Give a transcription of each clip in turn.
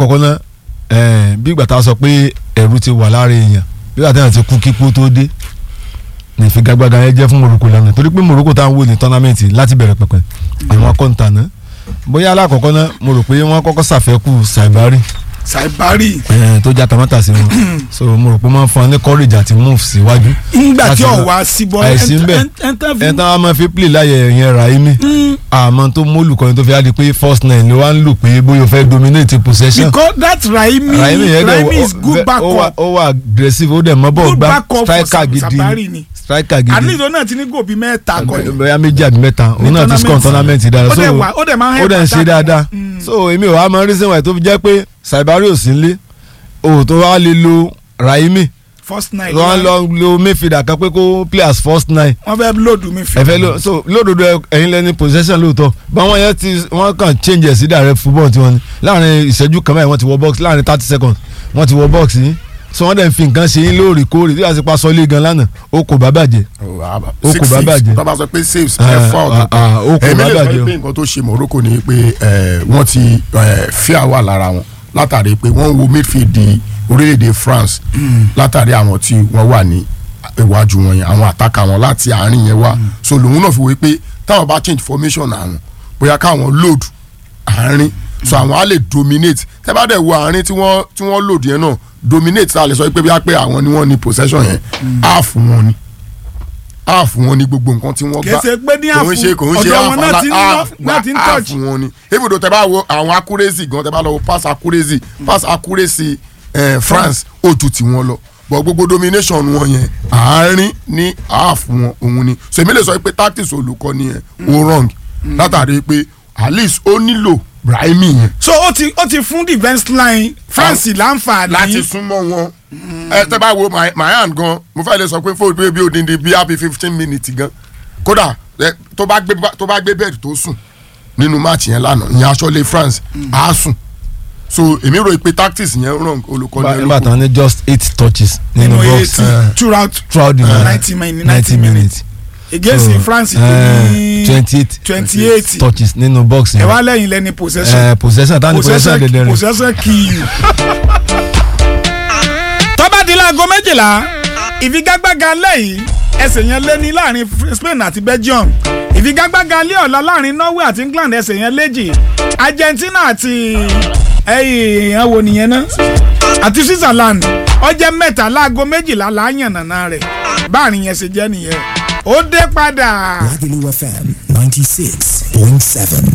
lákọ̀ọ́kọ́ náà eh, bí ìgbà tá a sọ pé ẹ̀rù ti wà lára èèyàn bí ìgbà táwọn ti kú kíkú tó dé ní ìfigagbága yẹn jẹ́ fún Morocco lánàá torí pé Morocco tá à ń wò ní tọ́námẹ́ǹtì láti bẹ̀rẹ̀ pẹ̀pẹ̀ àwọn akọ́ǹtà náà bóyá alákọ̀ọ́kọ́ náà mo rò pé wọ́n kọ́kọ́ ṣàfẹ́kù Saibari Saibari eh, tó já tamátà sí wọn so mo rò pé wọ́n fún wọn ní courage àti move síwájú ńgbà tí láti ọ̀ lọ- wá sí bọ́ àìsí ń bẹ̀ ẹ̀ tán wá máa fi play láyẹ̀ yẹn Raimi àmọ́ tó mólùkọ́ni tó fi á di pé first nine ló wá ń lò pé bóyá o fẹ́ dominate possession because that Raimi Raimi yẹn dẹ̀ Raimi is ó- good ó wà- backup ó wà aggressive ó dẹ̀ mọ́ bọ́ọ̀ good gbá backup for striker gidi Saibari ni striker at gidi least òun náà ti ní gòbí mẹ́ta kọ́ ẹ̀ bóyá méjì àbí mẹ́ta òun náà ti score tournament dáadáa ó so dẹ̀ wà ó dẹ̀ máa ń ó dẹ̀ ń ṣe attack. dáadáa Mm. so èmi ò wá mọ reason why tó fi jẹ́ pé Saibari ò sí nílé o tó wá lè lo Raimi first night wọ́n lọ lo Mayfield kan pé kó play as first nine wọ́n fẹ́ lòdù mi fi ẹfẹ ló so lódodo ẹ- ẹ̀yin lẹni possession lóòótọ́ báwọn yẹn ti wọ́n kàn change ẹ̀ sí direct football tiwọn ni láàrin ìṣẹ́jú kan báyìí wọ́n ti wọ box láàrin thirty seconds wọ́n ti wọ box yín so wọ́n dẹ̀ ń fi nǹkan ṣe yín lóòrèkóòrè tí wọ́n ti pa sọ́lé gan lánàá ó kò bá bàjẹ́ Ó kò bá bàjẹ́. tó bá sọ pé saves Ah, ẹ̀fọ́ ah, ah, ó kò ọ̀tọ̀ọ̀tọ̀ bá ẹ̀mí lè bàjẹ́ sọ o. pé nǹkan tó ṣe Morocco ni pé eh, wọ́n ti eh, fíà wà lára wọn látàrí pé wọ́n ń wo midfield di orílẹ̀-èdè France látàrí àwọn tí wọ́n wà ní iwájú wọn yẹn àwọn àtàkà wọn láti àárín yẹn wá so lòun náà fi wé pé táwọn bá change formation àwọn bóyá káwọn load àárín so àwọn á lè dominate tẹ́ bá dẹ̀ wo àárín tí wọ́n tí wọ́n load yẹn náà dominate tá a lè sọ pé bí a pé àwọn ni wọ́n ní possession yẹn half wọn ni half wọn ni gbogbo nǹkan tí wọ́n gbá Kì í ṣe pé ní kò ń ṣe kò ń ṣe ọ̀dọ̀ wọn náà ti ń lọ- half náà ti ń half touch. wọn ni ibùdó tẹ́ bá wo àwọn accuracy gan tẹ́ bá lọ wo pass accuracy pass accuracy eh, France ó ju tiwọn lọ bọ̀ gbogbo domination wọn yẹn àárín ní half wọn òun ni so èmi lè sọ pé tactics olùkọ́ni yẹn ó wrong látàrí pé at least ó nílò Brahimi yẹn so ó ti ó ti fún defence line France láǹfààní láti súnmọ́ wọn ẹ tẹ́ bá wo my my hand gan mo fẹ́ lè sọ pé fóònù bí bí odindi bí happy fifteen minutes gan kódà ẹ, tó bá gbé tó bá gbé bẹ́ẹ̀dì tó sùn nínú match yẹn lánàá ìyẹn aṣọ́lé France á sùn so èmi rò pé tactics yẹn wrong olùkọ́ni nígbà tán ní just eight touches nínú nínú box eighty eh, throughout throughout the uh, ninety 90 min- 90 minutes against So, France eh, tó ní twenty eight twenty eight touches nínú box ẹ yẹn wá lẹ́yìn lẹ́ni possession Eh, possession tani possession dẹdẹ rẹ possession kill you. tọ́ba di láago méjìlá ìfigagbága lẹ́yìn ẹsẹ̀ yẹn lé ní láàrin Spain àti Belgium ìfigagbága lé ọ̀la láàrin Norway àti England ẹsẹ̀ yẹn léjì Argentina àti ẹ̀yìn ẹ̀wò nìyẹn náà àti Switzerland ọjẹ́ mẹ́ta láago méjìlá láàyàn nàná rẹ̀ báàrin yẹn ṣe jẹ́ nìyẹn ó dé padà. Lagelu FM 96.7.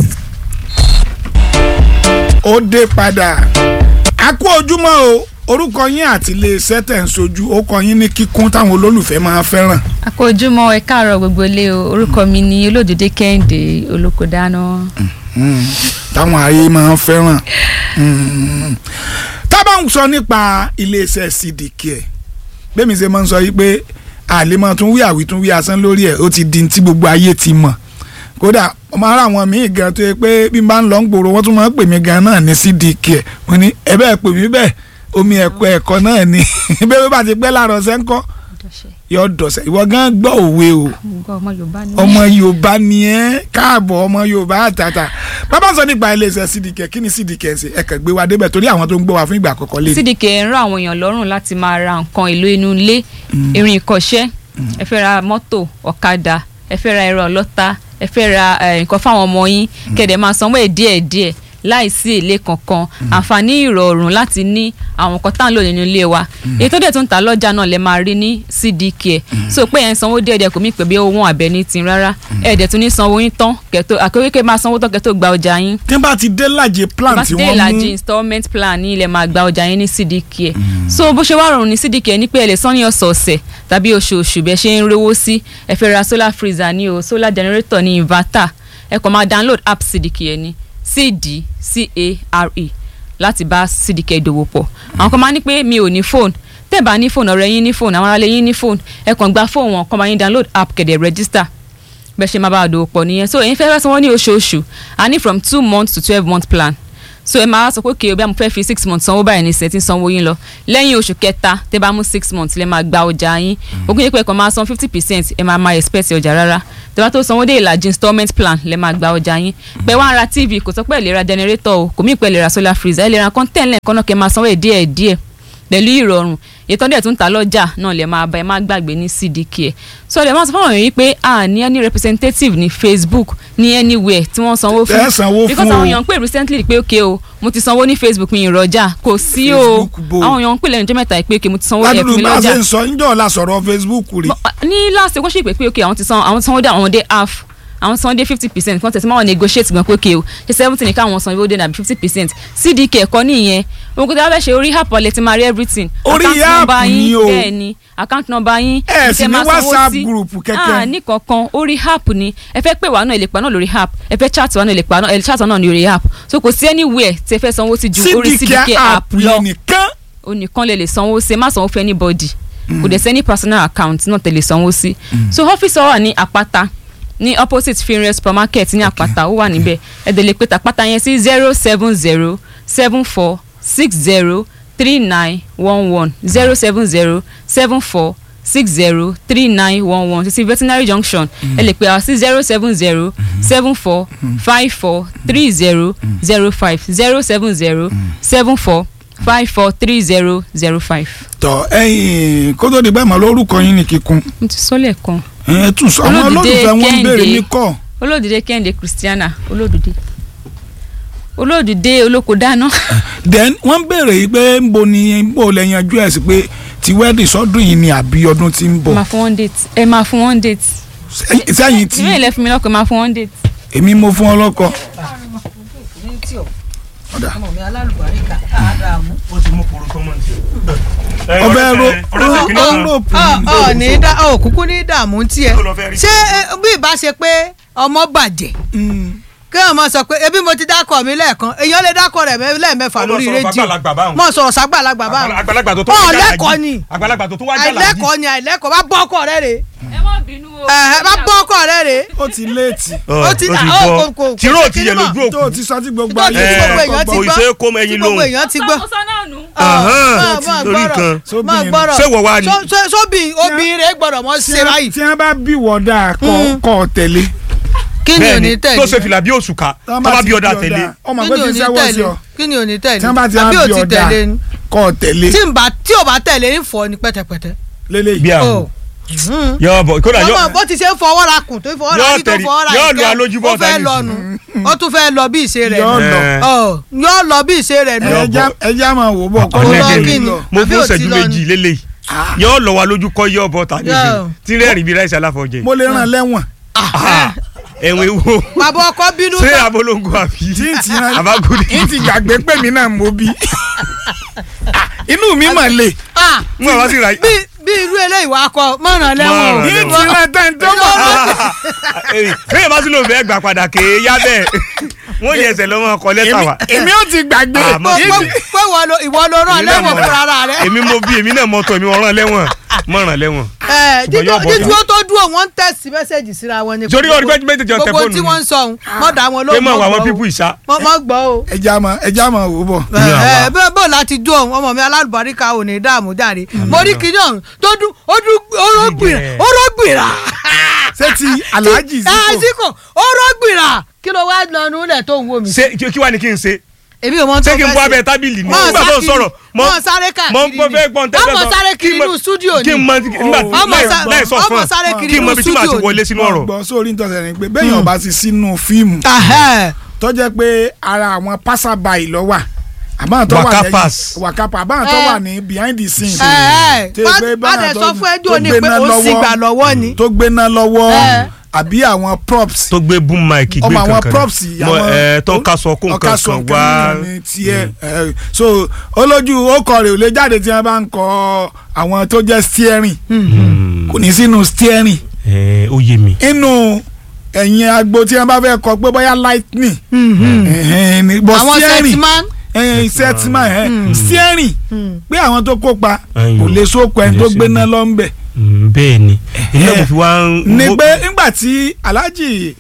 ó dé padà a kú ojúmọ́ o orúkọ yín àti iléeṣẹ́ tẹ̀ ń sojú ó kọ yín ní kíkún táwọn olólùfẹ́ máa fẹ́ràn. àkójúmọ́ ẹ káàárọ̀ gbogbo ilé o orúkọ mi ni olódùdé kẹ́hìndé olókodáná. táwọn ayé máa ń fẹ́ràn. Mm. tá a bá ń sọ nípa iléeṣẹ́ cdk ẹ̀ bẹ́ẹ̀ mi ṣe máa ń sọ yìí pé àlè máa tún wí àwí tún wí asán lórí ẹ̀ ó ti di ti gbogbo ayé ti mọ̀ kódà ọmọ ara àwọn míì gan tó yẹ pé bí n bá ń lọ ń gbòòrò wọ́n tún máa ń pè mí gan náà ní cdk ẹ̀ wọ́n ní ẹ bẹ́ẹ̀ pè mí bẹ́ẹ̀ omi ẹ̀kọ́ ẹ̀kọ́ náà ni bẹ́ẹ̀ bá ti pẹ́ láàárọ̀ sẹ́ńkọ́ yọ dọ̀sẹ̀ ìwọ gan gbọ́ òwe o gbogbo ọmọ yorùbá ni. ọmọ yorùbá ni ẹ káàbọ̀ ọmọ yorùbá àtàtà bàbá sọ nípa iléeṣẹ́ cdk kí ni cdk ṣe ẹ kàn gbé wa débẹ̀ torí àwọn tó ń gbọ́ wa fún ìgbà àkọ́kọ́ lé cdk ń rán àwọn èèyàn lọ́rùn láti máa ra nǹkan èlò inú ilé irin ìkọ́ṣẹ́ ẹ fẹ́ ra mọ́tò ọ̀kadà ẹ fẹ́ ra ẹ̀rọ ọlọ́ta ẹ fẹ́ ra eh, nǹkan fáwọn ọmọ yín kẹ̀dẹ̀ máa sanwó ẹ̀ díẹ̀díẹ̀ láìsí èlé kankan àǹfààní ìrọ̀rùn láti ní àwọn nǹkan tá à ń lò nínú ilé wa èyí tó dẹ̀ tún ta lọ́jà náà lè máa rí ní cdk so pé ẹ̀ ń sanwó díẹ̀díẹ̀ kò mí pè bí owó wọn àbẹ̀ ní tin rárá ẹ̀ dẹ̀ tún ní sanwó yín tán kẹ́tó àkókè máa sanwó tán kẹ́tó gba ọjà yín tí wọ́n bá ti dé lájẹ plan bá tí ti dé wọ́n ìlàjì mú installment plan ní ilẹ̀ máa gba ọjà yín ní cdk ẹ̀ so bó ṣe wá rọrùn ní cdk ẹ̀ ní pé ẹ lè san ní ọ̀sọ̀ọ̀sẹ̀ tàbí oṣooṣù bẹ́ẹ̀ ṣe ń rówó sí ẹ fẹ́ ra solar freezer ní o solar generator ní inverter ẹ kàn máa download app cdk ẹ̀ ní cdcare láti bá cdk ìdòwò pọ̀ àwọn kan máa ní pé mi ò ní phone tẹ́ ẹ bá ní phone ọ̀rẹ́ yín ní phone àwọn aráalé yín ní phone ẹ kàn gba phone wọn kàn máa yín download app kẹ̀dẹ̀ register bẹ́ẹ̀ ṣe máa bá a dòwò pọ̀ nìyẹn so èyí fẹ́ fẹ́ sanwó ní oṣooṣù a ní from two months to twelve month plan so ẹ máa sọ pé kí o bí a mo fẹ́ fi six months sanwó báyìí ní sẹ́tí sanwó yín lọ lẹ́yìn oṣù kẹta tẹ́ bá mú six months lẹ́ máa gba ọjà yín ogún yín pé ẹ̀kan máa san fifty percent ẹ máa máa expect ọjà rárá tẹ́ bá tó sanwó dé ìlàjì installment plan lẹ́ máa gba ọjà yín pé wá ń ra tv kò sọ pé ẹ lè ra generator o kò mí pé ẹ lè ra solar freezer ẹ lè ra content lẹ́ẹ̀kan náà kẹ́ máa sanwó ẹ̀ díẹ̀ díẹ̀ pẹ̀lú ìrọ̀rùn ètò ọdẹ tó ń ta lọ́jà náà lè máa bá ẹ má gbàgbé ní cdk ẹ so lè máa sọ fáwọn èèyàn yìí pé a ní any representative ní facebook ní anywhere tí wọ́n sanwó fún Ẹ sanwó fún because o. àwọn èèyàn ń pè recently pé ok o mo ti sanwó ní facebook mi ìrọ̀jà kò sí o Facebook bo. àwọn èèyàn ń pè lẹ́nu ọjọ́ mẹ́ta pé ok mo ti sanwó ẹ̀ fún ládùúgbò mi bá a lọ́jà ṣe ń sọ níjọ́ la sọ̀rọ̀ facebook rè ní last week wọ́n ṣe pé pé ok àwọn ti san àwọn ti sanwó dé àwọn dé half àwọn san dé fifty percent kan tẹ̀sí máa wọ́n negotiate gan pé ok o ṣe seventy ní káwọn san owó dé nàbí fifty percent cdk ẹ̀kọ́ nìyẹn ohun kò tí wọ́n fẹ́ ṣe orí app ọ̀lẹ́ ti máa rí everything Orí Account app number yín, ni o. bẹ́ẹ̀ ni account number yín Ẹ ibi sì tẹ́ ní máa sanwó WhatsApp sí. group kẹ̀kẹ́. ah ní kankan orí app ni ẹ fẹ́ pè wá náà ẹ lè pa náà lórí app ẹ fẹ́ chat wá náà ẹ lè pa náà ẹ lè chat wá náà ní orí app so kò sí anywhere tí ẹ fẹ́ sanwó sí ju orí cdk cdk app app lọ yìí nìkan o nìkan lè lè sanwó sí ẹ má sanwó fún anybody kò dẹ̀ sẹ́ni personal account náà tẹ̀lé sanwó sí so ọ́fíìsì wa wà ní àpáta ní opposite finre supermarket ní àpáta ó wà níbẹ̀ ẹ dẹ̀ lè pe tàpáta yẹn sí zero seven zero seven four six zero three nine one one zero seven zero seven four six zero three nine one one títí veterinary junction ẹ lè pe àwọn sí zero seven zero seven four five four three zero zero five zero seven zero seven four five four three zero zero five. tọ ẹ̀yin kó tó di bẹ́ẹ̀ mọ́ lórúkọ yín ní kíkún mo ti sọ lẹ́ẹ̀kan ẹ tún sọ àwọn Olódùdé olólùfẹ́ wọn ń béèrè Kẹ́hìndé. mí kọ́ olódùdé kẹ́hìndé christiana olódùdé olódùdé olóko dáná then wọ́n ń béèrè yìí pé ń bo ni ń bò lẹ́yìn ọjọ́ ẹ̀ sí pé ti wẹ́ẹ̀dì sọ́dún yìí ni àbí ọdún tí ń bọ̀ máa fún one date ẹ máa fún one date Sẹ́yìn- sẹ́yìn tí ìwé ilẹ̀ fún mi lọ́kọ̀ máa fún one date. èmi mo fún ọ lọ́kọ Ọ̀dà. ọmọ mi alálùbáríkà àdàmú. ọbẹ̀ ro ro ọ ní dá ọ kúkú ní dààmú tiẹ̀ ṣé eh, bí ìbá ṣe pé ọmọ bàjẹ́ kí ọmọ sọ pé ebi mo ti dákọ mi lẹ́ẹ̀kan èèyàn lè dákọ rẹ̀ mẹ́- lẹ́ẹ̀mẹ́fà Ọmọ lórí sọ̀rọ̀ rédíò fàgbàlagbà báwọn. mọ sọ̀rọ̀ sàgbàlagbà báwọn àgbàlagbà tó tó Ọ, wá jàlàjì. lẹ́kọ̀ọ́ ni. àgbàlagbà tó tó wá jàlàjì. àìlẹ́kọ̀ọ́ ni àìlẹ́kọ̀ọ́ bá bọ́ ọkọ rẹ̀ rè ẹ má bínú o. ẹ̀hẹ́ bá bọ́ ọkọ rẹ̀ rè ó ti léètì ó ti- ó ó, bọ́ kò- kò- tìró kò ti sí yẹ kíní mọ̀. lójú tó o ti sọ tí gbogbo tó ti ayé tí gbogbo Eh, èèyàn ti kò gbọ́ ṣe é kó mọ ẹyin tí gbogbo lóhùn. èèyàn ti gbọ́ sọ náà nù. Ahán, Mọ̀- mọ̀ lórí gbọ́rọ̀, kan. mọ̀ Sóbìnrin. gbọ́rọ̀. Ṣé wọ wá ni? Só- só- sóbì obìnrin rẹ̀ gbọ́dọ̀ mọ́ ṣe báyìí tí wọ́n bá bí wọ́dà kọ́ kọ́ ọ tẹ̀lé kí ni ò bẹ́ẹ̀ni ní tẹ̀lé tó ṣe fìlà bí òṣùká tó bá bí ọ̀dà tẹ̀lé. ọmọ kí pé ni ò ti ní sẹ́wọ́ sí tẹ̀lé ọ kí ni ò ní tẹ̀lé tí wọ́n bá ti àbí wá ò bí ti ọ̀dà tẹ̀lé ni kọ́ ọ tẹ̀lé tí n bá tí ò bá tẹ̀lé ń fọ ni pẹ́tẹ́pẹ́tẹ́. lélẹ́yìí bí àwọn Oh. Mhm. yọ bọ kódà yọ ọmọ bó ti ṣe ń fọwọ́ ra kùn tó fọwọ́ ra Yóò kí tó tẹ̀lé- fọwọ́ ra yóò ìkẹ́, lu alójúbọ̀ ó fẹ́ tàbí lọ nù ó tún fẹ́ lọ bí ìṣe rẹ̀ Yóò nù lọ. Eh. Ọ̀, yóò lọ bí ìṣe rẹ̀ nù. Yóò ẹja ẹja máa wò bọ̀ kọ́ Ọ̀nà lọ́ọ́ kí ọlẹ́dẹ̀ ni? lọ. mo Àbí fún ò ti ṣẹ́jú lọ méjì lélẹ̀ yọ lọ wa lójú kọ́ yọ bọ́ tàbí Yóò. tí rẹ́rìn bí ráìsì aláfọ̀jẹ. mo lè ràn lẹ́wọ̀n ẹ̀wọ̀n ewo bàbá ọkọ bínú ṣé tán abolongo àbí tí n ti ràn abagudi. n ti gbàgbé pé mi náà mo bí Ah, inú mi mà le Ah, mo àwọn sì ra bí bí irú eléyìí wàá kọ mọ̀ràn lẹ́wọ̀n o. Mọ̀ràn n ti ràn tán tó mọ̀ bẹ́ẹ̀ bá sì lò bẹ́ẹ̀ gbà padà kéé yá bẹ́ẹ̀ wọ́n yẹ ẹsẹ̀ lọ́mọ ọkọ lẹ́tà wa. èmi ò ti gbàgbé Ah, mo- pé pé ìwọ lo- ìwọ ló rán Èmi náà lẹ́wọ̀n mọ̀- fúnra ara rẹ̀. èmi mo bí èmi náà mọ tọ èmi ọ̀ràn lẹ́wọ̀n mọ̀ràn lẹ́wọ̀n. Ẹ, Ṣùgbọ́n dídúró yóò bọ̀ dídúró tó dúró wọ́n ń tẹ̀sí mẹ́sẹ̀gì síra wọn ni. Torí ọdún méjì méjì jọ tẹ gbogbo fóònù tí ni. wọ́n ń sọ ohun mọ̀ dá wọn pé lóhùn mọ̀ mọ̀ wà àwọn gbọ́ pípù o. ìṣá. Mọ̀- mọ̀ gbọ́ o. ẹja máa ẹja máa wò bọ̀. Ní àwa. ẹ bẹ́ẹ̀ bó láti dún òun ọmọ mi alálùbáríkà ò ní dààmú jáde mo rí kinní ọ̀hún tó dún ó dún orógbìrà Dídẹ̀. orógbìrà. ṣé ti alhaji ẹ ziko ziko orógbìrà kí ló wá lọ́nu lẹ̀ tó ń wò mí. ṣé kí kí wàá ní kí n ṣe èmi ò mọ tó ṣé kí n fẹ́ bọ́ ṣe. abẹ́ tábìlì ni Mọ̀ nígbà tó ń sá sọ̀rọ̀ kiri, mọ̀ sáré káàkiri mọ̀ ni. mọ̀ fẹ́ gbọ́n tẹ́lẹ̀ ọmọ sáré kiri kí n mọ- inú stúdíò ni. kí n mọ nígbà Ọmọ láì- sá- láì sọ ọmọ fún sáré kiri kí n mọ inú ibi tí màá ti stúdíò wọlé sínú ọ̀rọ̀. gbọ́ sórí nítorí ẹni pé bẹ́ẹ̀ yàn bá ti sínú fíìmù Ahẹ́. tó jẹ́ pé ara àwọn passerby ló wà àbáwọn tó wà Wakapas. wàkápà àbáwọn tó Eh. wà ní behind the scene Ẹ, Tí ẹ, pé má báwọn dẹ̀ tó- sọ fún ẹjọ́ tó ni pé gbéná ó sì lọ́wọ́- gbà lọ́wọ́ ni. tó gbéná lọ́wọ́ Eh. àbí àwọn props tó gbé boom mic gbé ọmọ àwọn kankan props mọ ẹ tó ń kaṣọ kó nǹkan kan wá ní tiẹ̀ ẹ, so olójú ọkọ rẹ̀ ò lè jáde tí wọ́n bá ń kọ àwọn tó jẹ́ steering kò ní sínú steering ẹ ó yé mi. inú ẹ̀yìn agbo tí wọ́n bá fẹ́ kọ pé bóyá lightning ẹ̀hìn ni- but àwọn steering sẹ́tìmán. ẹ̀yìn setman ẹ̀ steering pé àwọn tó kópa Ayò. kò lè sóko ẹni Kò lè tó sí gbéná ibi. lọ ń bẹ̀ Mm, bẹ́ẹ̀ ni ilé mo fi wá ń. ni mo- pé nígbà tí alhaji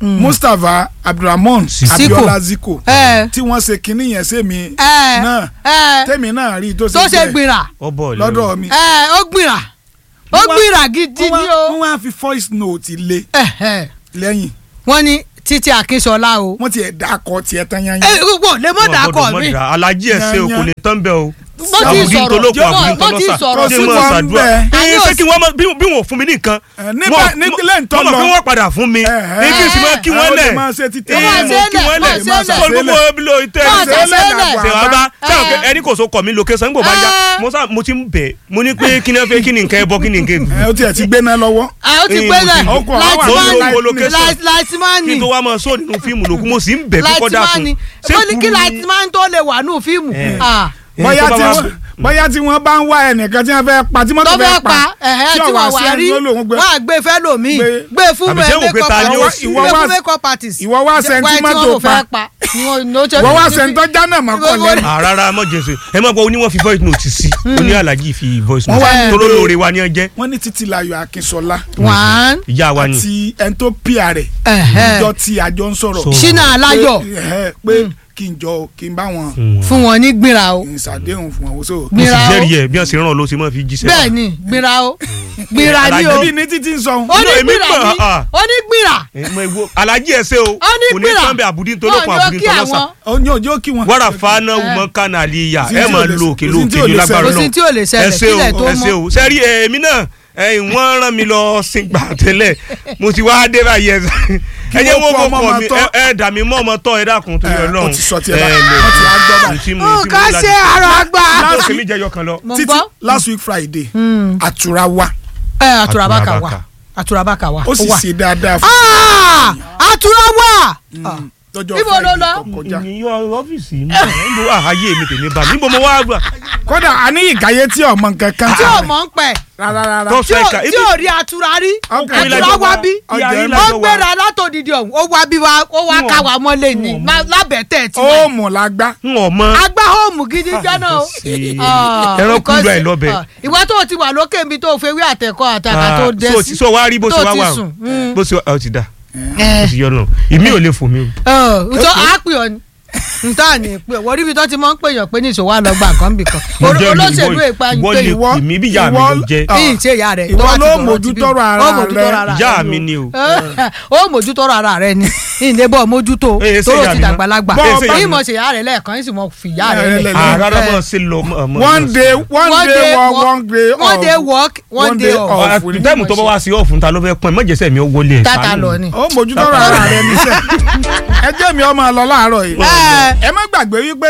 Mustapha Abdulrahman Siko. Abiola Ziko ẹ tí wọ́n ṣe kinní yẹn sẹ́mi ẹ náà ẹ tẹ́mi náà rí tó tó ṣe ṣe bẹ́ẹ̀ gbìrà ọbọ lọ́dọ̀ mi. ẹ ó gbìrà ó Wọ́n wá- gbìrà gidi wọ́n ni wá- o wọ́n wá fi voice note lé Ẹ̀hẹ̀. lẹ́yìn wọ́n ní títí akínṣọlá o wọ́n ti ẹ̀ dá akọ tiẹ̀ tán yányán. ẹ wò lè mọ̀ dàkọ̀ mi alájí ẹ ṣe o kò lè tán bẹ́ẹ̀ o mo ti àbùdí sọ̀rọ̀ ntolóko àbùdí mo ti ntolọ́sà sọ̀rọ̀ ṣé sí mo wọn ṣàdúrà bẹ́ẹ̀. A ní ẹ ṣé òsì- kí wọ́n mọ- bí bí wọn ò fún mi ní nǹkan Ẹ, nígbà- Wọ́n- ní- lẹ́yìn tó wọ́n mọ̀ lọ. pé wọ́n padà fún mi Ẹ̀hẹ́. ní kí n sì máa kí Ẹ, wọ́n ó lè lẹ̀ máa ṣe títẹ̀. Ẹ, Máa mo ṣe kí lẹ̀, wọ́n máa lẹ̀ ṣe lẹ̀. sọ gbogbo bilo ìtẹ́ Máa ṣe ìṣẹ́ lẹ̀. ṣe wá bá ṣe àwọn Ẹ. ẹni kò so kọ̀ mí location nígbà bá yá Ẹ. mo sá mo ti ń bẹ̀ mo ní pé kí ni ẹ fẹ́ kí ni nǹkan ẹ bọ́ kí ni nǹkan ẹ ẹ ó tiẹ̀ ti gbéná lọ́wọ́. a ó ti Ẹ, pé mo lẹ̀ ti- ó kọ̀, àwọn àwọn láìsímánì location. kí láìsímánì n tó wá máa sọ nínú fíìmù lòkú mo sì ń bẹ̀ kókó láìsímánì dákun wọ́n ní kí láìsímánì tó lè wà nù fíìmù Ah, bóyá tó tí bá wá- wọ́n bóyá tí wọ́n bá ń wá ẹnìkan tí wọ́n fẹ́ pa tí mọ́tò tó fẹ́ pa ẹ̀hẹ́ tí wọ́n wà rí lóhùn gbé. wọ́n á gbé fẹ́ lòmíì Gbé- gbé fún Àbí ṣé wò pé makeup ta ni ó artist, sì- gbé ìwọ fún wá- makeup artist ìwọ wá Jẹ́- sẹ́ni tí wá tí mọ́tò wọ́n pa. fẹ́ pa ni wọ́n ní ó ṣe- wọ́n wá sẹ́ńtọ́ jánà mọ́kàn lẹ́nu. àràrà mọ̀ jẹ̀sẹ̀ ẹ má gbọ́ oníwọ̀n fi voice note sí oní alájí fi voice Wọ́n note wá ní tó ló pé- lóore wa ní ọjẹ́ wọ́n ní Títílayọ̀ Akínsọlá one ìyá wa ni àti ẹni tó pìà rẹ̀ ẹ̀hẹ́. ìjọ tí àjọ ń sọ̀rọ̀ Sọ̀rọ̀. ṣínà aláyọ̀ pé ẹ̀hẹ́, pé kí n jọ kí n bá wọn fún wọn ní gbìrà o ìṣàdéhùn fún àwọn oṣù. mo sì gbìrà o jẹ́rìí ẹ̀ bí wọ́n ṣe rán ọ ló ṣe máa fi jíṣẹ́ bẹ́ẹ̀ ni gbìrà o gbìrà ni o Alájẹ́ bí ní títí ń sọ ó ní No, èmi gbìrà mọ̀, ni ah. ó ní gbìrà Eh, mo wo- alájí ẹ ṣe o ó ní kò ní gbìrà tán bẹ àbùdí ntolókun Wọ́n ní ó àbùdí kí ntolọ́sà àwọn. ọ ní òjò kí wọn. wàrà fana wùmọ kánà àlìyà Kò sí ẹ tí máa ò lè lo ṣe- òkè kò lo sí tí òkè ò ní lè lágbára ṣẹlẹ̀. kò sí tí ò lè ẹ ṣẹlẹ̀ ṣe kílẹ̀ o tó ẹ ṣe mọ́ o sẹ́rí èmi náà ẹ̀yìn wọ́n rán mi lọ sìngbà tẹ́lẹ̀ mo ti wá dé báyìí ẹ ẹ jẹ́ wọ́n wọ́n kó kó ọmọ kọ́ máa mi tọ́. ẹ- ẹ dà mí mọ́ ọmọ tọ́ ẹ dákun tó yọ Ẹ, ó lọ́hùn ti sọ tiẹ̀ báyìí. Wọ́n ti á gbọ́ báyìí. nǹkan ṣe àrò àgbà lọ́sọ̀ kèmí jẹyọ kan lọ. mo títí gbọ́ last week Friday àtúrà wa ẹ àtúràbàkà wà Àtúràbàkà. àtúràbàkà wà ó sì wà. ṣe dáadáa fún Ah! àtúrà wà lọ́jọ́ Ibo ló Friday lọ? tó kọjá. ìyọ ọ́fíìsì mi níbo àhàyè mi tèmi bá níbo mo wá gbà. kódà a ní ìkáyé tí ọmọ nǹkan kan tí ò mọ̀ ń pẹ̀ rárá rárá. tó tí fẹ́ ò ka tí ò rí àtúrà rí Ọkùnrin àtúrà lájọ wá wá. bí Ìyá ó yín ń lájọ wá. gbéra látòdìdí ọ̀hún ó wá bí wa ó wá ká wa mọ́lẹ̀ ní má- lábẹ́tẹ̀ tí ó mú la gbá. n ò mọ. agbá hóòmù gidi jẹ́nà o. sí. Ah, Ẹran because, kúndùn ẹ̀ lọ́bẹ̀. ah, ìwọ tó o ti wà lókè mi tó o fẹ́ wí àtẹ̀kọ́ àtàkà tó dé so sí so wá rí bó tó ṣe wá ti wà sùn. Mm. bó ṣe wá ọ ti dà Eh. bó ṣe yọ náà ìmí ò lè fò mí o. Ọ̀, ǹtọ́ àá pè ọ́ ni ntá ni pé wọ́n rí ibi tó ti máa ń pèèyàn pé ní ìṣòwò àlọ́gbà kan bì kan Mo jẹ́ olóṣèlú ìwọ- ìpa ń ìwọ pè lè ìwọ- pè mí bí ìyá mi ìwọ- ló jẹ́ Ah. ní ìṣe ìyá rẹ̀ Ìwọ tó bá ti ló dọ̀rọ̀ ti mójútọ́rọ̀ bí. ara Ó mójútọ́rọ̀ rẹ̀. ara Ìyá rẹ̀ mi o. ni o. ó mójútọ́rọ̀ ara rẹ̀ ni ìdébọ̀ mójútó Eh, ṣé tóró ìyá ti mi náà? dàgbàlagbà Eh, ṣé ìyá mi yìí mo náà? ṣe ìyá rẹ̀ lẹ́ẹ̀kan yìí sì mo fi ìyá Eh, rẹ̀ lẹ̀. lẹ̀- àràrà Eh. mọ̀ sí lọ. one day one day wo- work one day one day off. work one One day day off. off. ọ̀fun tẹ́mù tó bá wá sí ọ̀fun ta ló fẹ́ pọ́n ẹ̀ mọ̀jẹ̀sẹ̀ mi ó wọlé ẹ̀ tata lọ ni. ó mójútọ́rọ̀ ara rẹ̀ níṣẹ́ ẹ jẹ́ mi ọmọ lọ láàárọ̀ yìí Eh. ẹ má gbàgbé wípé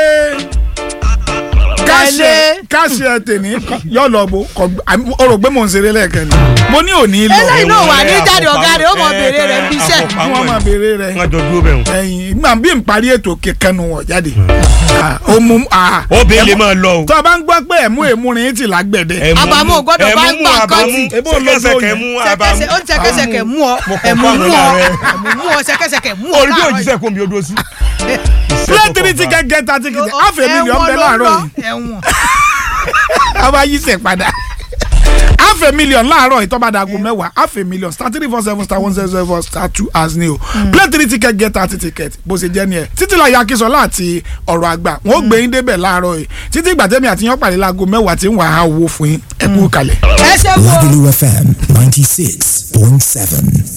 káṣí Tẹ̀lé. káṣí ẹ tèmi yọ lọ bó kọ ọ rò pé mò ń ṣeré lẹ́ẹ̀kan ni mo ní òní lọ eléyìí náà wà ní Ẹ̀wọ̀n jáde rẹ̀, ọ̀gá rẹ̀ ó mọ àfọ̀pamọ́. béèrè rẹ̀ ń bí iṣẹ́. Eh, kí wọ́n máa àfọ̀pamọ́ ẹ̀. béèrè rẹ̀ wọ́n jọ dúró bẹ̀ wọ́n. ẹ̀yìn gbà bí n parí ètò kẹkẹnu wọ̀ jáde Ah, ó mú ah, obìnrin lè máa lọ o. tó a bá ń gbọ́ pé ẹ̀mú èmúrin ti lágbẹ̀dẹ Ẹ̀mú Àbámu mú- gbọ́dọ̀ bá ẹ̀mú gbà mú kọ́tì. àbámú Ebó ló sẹ́kẹsẹ̀kẹ̀ lóyún. mú àbámú. sẹkẹsẹ ó ní sẹkẹsẹkẹ mú ọ Mo kọ̀ ẹmu fún mú àwọn ọ ará rẹ̀. ẹmu mú ọ sẹkẹsẹkẹ mú ọ orí bí láàárọ̀ òjíṣẹ́ kò mi odò sí. play three ticket get thirty yìí. ticket half a million Ẹ̀wọ̀n bẹ ló láàárọ̀ lọ, yìí ẹ̀wọ̀n. a bá yí sẹ̀ padà half a million láàárọ̀ yìí tó bá dago mẹ́wàá half a million star three four seven star one zero zero four star two as ni o play three ticket get thirty ticket bó ṣe jẹ́ ni ẹ̀ títí láyé akínsọ́lá àti ọ̀rọ̀ àgbà wọn ó gbé yín débẹ̀ láàárọ̀ yìí títí ìgbà tẹ́mi àti yán pàdé láago mẹ́wàá tí ń wà á owó fún yín ẹ kú kalẹ̀. ẹ ṣe wo Lagelu FM 96.7.